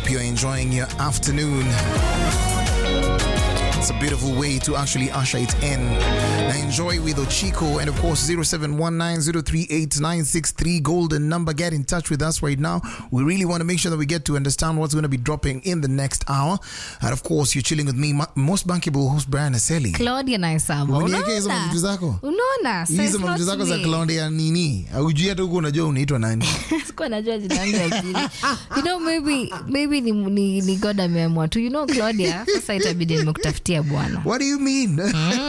hope you're enjoying your afternoon. It's a beautiful way to actually usher it in. Now enjoy with Ochiko and of course 0719038963 golden number. Get in touch with us right now. We really want to make sure that we get to understand what's going to be dropping in the next hour. And of course you're chilling with me, ma- most bankable host Brian Aseli. Claudia na Isama. Uniweke hizo Unaona? mavitu zako? Unaona? Hizo Says mavitu not zako za me. Claudia nini? Aujui hata huko unajua unaitwa nani? Sikuwa najua jina langu ya pili. You know maybe maybe ni, ni, ni God ameamua tu. You know Claudia, sasa itabidi nimekutafutia bwana. What do you mean?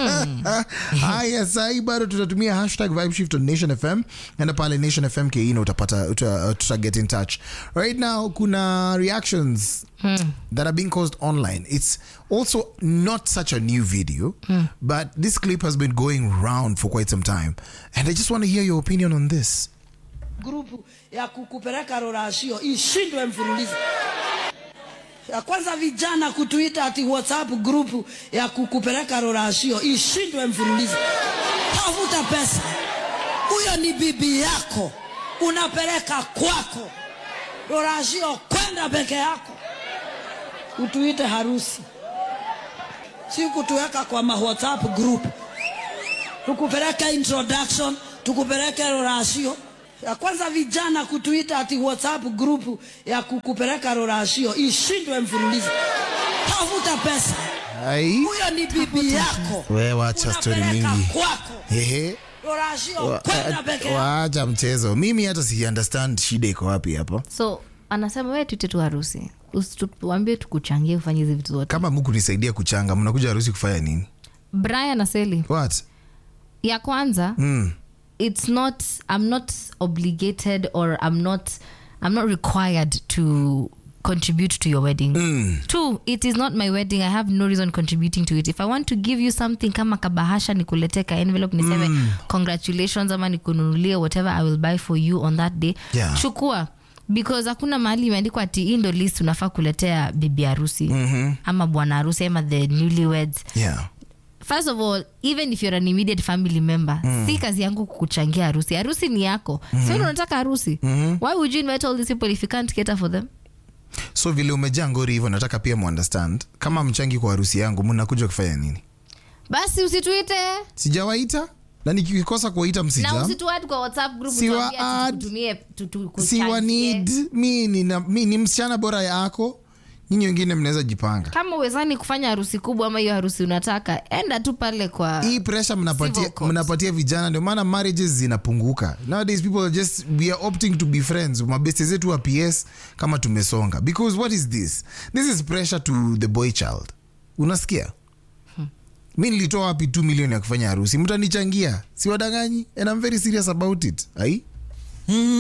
Haya, sahi bado tutatumia hashtag vibe shift on Nation FM enda pale Nation FM ke ina utapata uta, tuta get in touch. Right now kuna reactions that are being caused online. It's also not such a new video, but this clip has been going round for quite some time. And I just want to hear your opinion on this. grupu ya kukupeleka rorashio ishindwe mfululizo. Ya kwanza vijana kutuita ati WhatsApp grupu ya kukupeleka rorashio ishindwe mfululizo. Tafuta pesa, huyo ni bibi yako, unapeleka kwako. Rorashio kwenda peke yako, utuite harusi, si kutuweka kwa ma WhatsApp group tukupeleke introduction, tukupeleke rorashio. Ya kwanza vijana kutuita ati WhatsApp group ya kukupeleka rorashio ishindwe mfululizo. Tafuta pesa, Ai, huyo ni bibi yako, we wacha story unapeleka mingi. kwako. Ehe. Rorashio Wa- kwenda peke yako. Waacha mchezo. Mimi hata si understand shida iko wapi hapo. So anasema wewe tuite tu harusi. Usituambie tukuchangie ufanye hizi vitu zote. Kama Mungu nisaidia kuchanga, mnakuja harusi kufanya nini? Brian Aseli. What? Ya kwanza Mm. it's not i'm not obligated or i'm not i'm not required to contribute to your wedding two it is not my wedding i have no reason contributing to it if i want to give you something kama kabahasha nikuletee ka envelope niseme congratulations ama nikununulie whatever i will buy for you on that day Yeah. chukua because hakuna mahali imeandikwa ati hii ndo list unafaa kuletea bibi harusi ama bwana harusi ama the newlyweds Yeah. first of all even if you're an immediate family member si kazi yangu kukuchangia harusi harusi ni yako mm-hmm. so unataka harusi why would you invite all these people if you can't cater for them So vile umejaa ngori hivyo, nataka pia muunderstand kama mchangi kwa harusi yangu, mnakuja kufanya nini? basi usituite Sijawaita na nikikosa kuwaita na msija usituad kwa whatsapp group Siwa utuambie ati add. tukutumie tu- tu- siwa kuchangie. need mi ni, na, mi ni msichana bora yako, nyinyi wengine mnaweza jipanga. kama uwezani kufanya harusi kubwa ama hiyo harusi unataka enda tu pale kwa hii pressure mnapatia, Civil court. mnapatia vijana ndio maana marriages zinapunguka nowadays people are just we are opting to be friends mabeste zetu wa ps kama tumesonga because what is this this is pressure to the boy child unasikia mi nilitoa wapi 2 milioni ya kufanya harusi mtanichangia siwadanganyi and I'm very serious about it ai